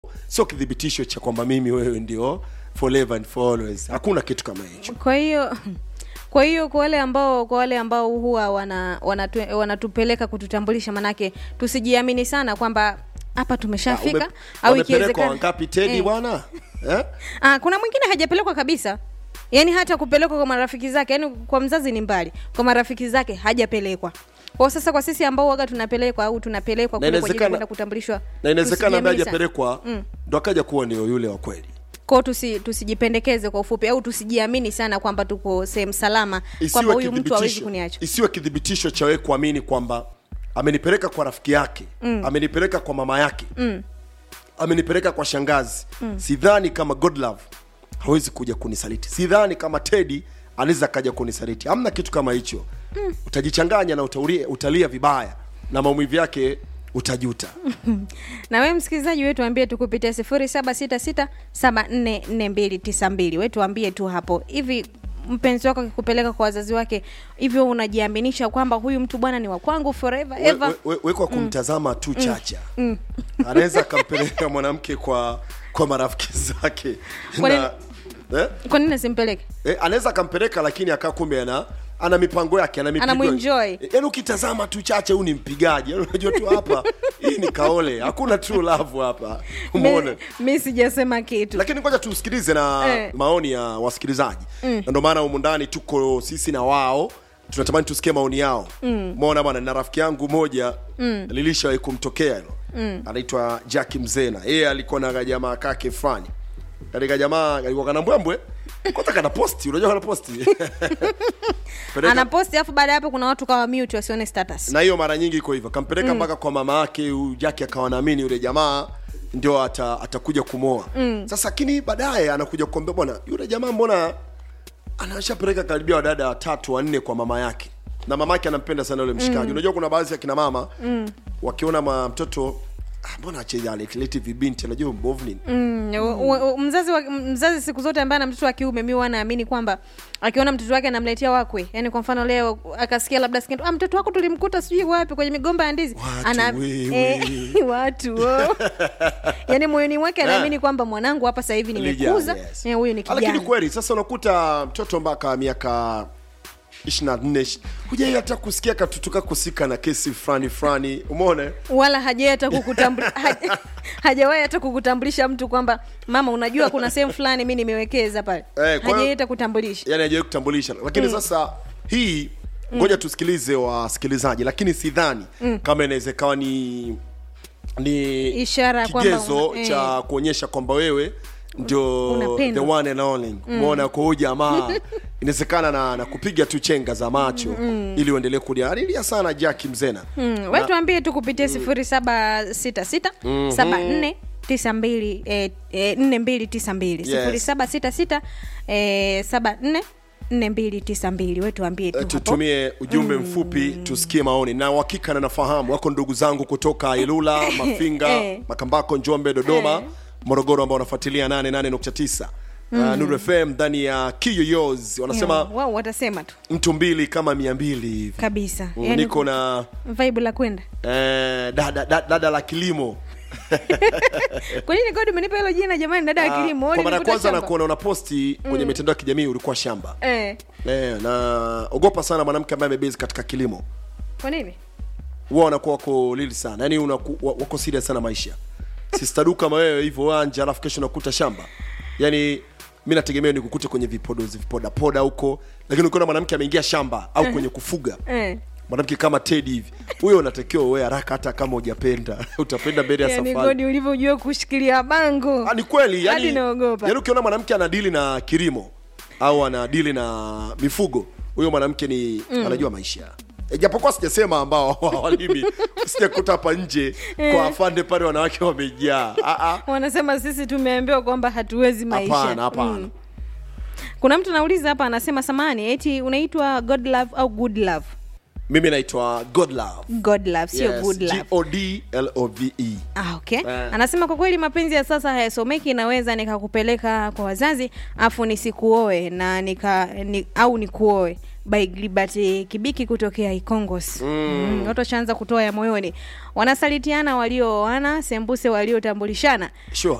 sio kithibitisho cha kwamba mimi wewe ndio forever and for always hakuna kitu kama hicho kwa hiyo kwa hiyo kwa wale ambao kwa wale ambao huwa wana, wanatu, wanatupeleka kututambulisha manake tusijiamini sana kwamba hapa tumeshafika Ume- au wamepelekwa ikiwezekana wangapi tedi Eh. bwana eh? Ah, kuna mwingine hajapelekwa kabisa yaani hata kupelekwa kwa marafiki zake yaani kwa mzazi ni mbali kwa marafiki zake hajapelekwa kwa sasa kwa sisi ambao waga tunapelekwa au tunapelekwa Na kule kwa ajili ya inawezekana- kwenda kutambulishwa na inawezekana ambaye tusijiamini sana. hajapelekwa ndo akaja kuwa ndio yule wa kweli kwao tusi, tusijipendekeze kwa ufupi au tusijiamini sana kwamba tuko sehemu salama kwamba isiwe huyu mtu hawezi kithibitisho kuniacha isiwe kithibitisho cha wewe kuamini kwamba amenipeleka kwa rafiki yake mm. amenipeleka kwa mama yake mm. amenipeleka kwa shangazi mm. sidhani kama godlove hawezi kuja kunisaliti sidhani kama tedi anaweza kaja kunisaliti hamna kitu kama hicho mm. utajichanganya na utalia, utalia vibaya na maumivu yake utajuta na wewe msikilizaji wetu ambie tu kupitia sifuri saba sita sita saba nne nne mbili tisa mbili wetu ambie tu hapo hivi mpenzi wako akikupeleka kwa wazazi wake hivyo unajiaminisha kwamba huyu mtu bwana ni wa kwangu forever We- ever we- we- we kwa kumtazama tu chacha anaweza akampeleka mwanamke kwa kwa marafiki zake Kwa na, eh? kwa nini asimpeleke Eh, anaweza akampeleka lakini akaa kumbe ana ana mipango yake ana mipigo Anamuenjoy. Eh, yaani ukitazama tu chache huyu ni mpigaji yaani unajua tu hapa hii ni kaole hakuna true love hapa umeona mi sijasema kitu lakini ngoja tusikilize na Eh. maoni ya wasikilizaji mm. na ndio maana humu ndani tuko sisi na wao tunatamani tusikie maoni yao umeona bwana na rafiki yangu moja mm. lilishawahi kumtokea hilo mm. anaitwa jaki mzena yeye alikuwa na jamaa kake fulani katika jamaa alikuwa kana mbwembwe kwanza kana posti unajua kana posti Peleka- anaposti alafu baada ya hapo kuna watu kawa mute wasione status na hiyo mara nyingi iko hivyo kampeleka mpaka kwa mama yake huyu jaki akawa naamini yule jamaa ndio ata, atakuja kumwoa mm. sasa lakini baadaye anakuja kuambia bwana yule jamaa mbona anashapeleka karibia wadada watatu wanne kwa mama yake na mama yake anampenda sana yule mshikaji mm. unajua kuna baadhi ya kina mama mm. wakiona ma mtoto "Ah, mbona achealeti vibinti anajua mbovu nini Mm, u- u- mzazi wa, mzazi siku zote ambaye ana mtoto wa kiume mi wanaamini kwamba akiona mtoto wake anamletea wakwe yani kwa mfano leo akasikia labda sikia ah, mtoto wako tulimkuta sijui wapi kwenye migomba ya ndizi Watu wewe. eh, watu oh. yani moyoni mwake anaamini kwamba mwanangu hapa sasa hivi nimekuza Kijana, yes. eh, huyu ni Ah, lakini kijana kweli sasa unakuta mtoto mpaka miaka ishiri na nne hujai hata kusikia katutuka kusika na kesi fulani fulani umeona wala hajawai hata kukutambulisha haja, hajawahi hata kukutambulisha mtu kwamba mama unajua kuna sehemu fulani mi nimewekeza pale kwa hiyo- hajawai hata kutambulisha yani hajawai kutambulisha lakini sasa hii ngoja tusikilize wasikilizaji lakini sidhani kama inaweza ikawa ni ni Ishara kwamba kigezo una- eh. cha kuonyesha kwamba wewe ndio the Unapendwa. one and only umeona kwa huyu jamaa inawezekana na, na kupiga tu chenga za macho ili uendelee kulia alilia sana jaki mzena Mm, we tuambie tu kupitia sifuri saba sita sita saba nne tisa mbili eh, eh, nne mbili tisa mbili Yes. sifuri saba sita sita eh, saba nne nne mbili tisa mbili we tuambie tu Eh, hapo tutumie ujumbe mfupi tusikie maoni na uhakika na nafahamu wako ndugu zangu kutoka ilula mafinga Eh. makambako njombe dodoma morogoro ambao wanafuatilia 88.9 Uh, Nuru FM ndani ya kiyoyos wanasema Yeah, wao watasema tu mtu mbili kama mia mbili hivi kabisa Mm, yani, niko na vibe la kwenda eh, dada, dada, dada la kilimo kwa nini kodi umenipa hilo jina jamani dada wa Ah, kilimo kwa Wewe mara ya ulinikuta kwanza shamba? nakuona una posti kwenye mitandao ya kijamii ulikuwa shamba eh, eh, na ogopa sana mwanamke ambaye amebezi katika kilimo kwa nini huwa wanakuwa wako lili sana yani unaku, wa- wako serious sana maisha sistaduka kama wewe hivyo wanja alafu kesho nakuta shamba yani mi nategemea nikukute kwenye vipodozi vipodapoda huko lakini ukiona mwanamke ameingia shamba au kwenye kufuga eh. mwanamke kama tedi hivi huyo unatakiwa uwe haraka hata kama hujapenda utapenda mbele ya yani safari godi ulivyojua kushikilia bango Ah, ni kweli Hadi yani, naogopa. yani ukiona mwanamke anadili na kilimo au anadili na mifugo huyo mwanamke ni anajua maisha E, japokuwa sijasema ambao hawalimi sijakuta hapa nje kwa afande pale wanawake wamejaa Ah, ah. wanasema sisi tumeambiwa kwamba hatuwezi maisha hapana hapana kuna mtu anauliza hapa anasema samani eti unaitwa god love au good love mimi naitwa god love god love sio Yes, good love G-O-D-L-O-V-E. Ah, okay. Eh. anasema kwa kweli mapenzi ya sasa hayasomeki naweza nikakupeleka kwa wazazi afu nisikuoe na nika ni, au nikuoe by Gilbert Kibiki kutokea Ikongos. Mm. Watu washaanza kutoa ya moyoni, wanasalitiana waliooana, sembuse waliotambulishana sure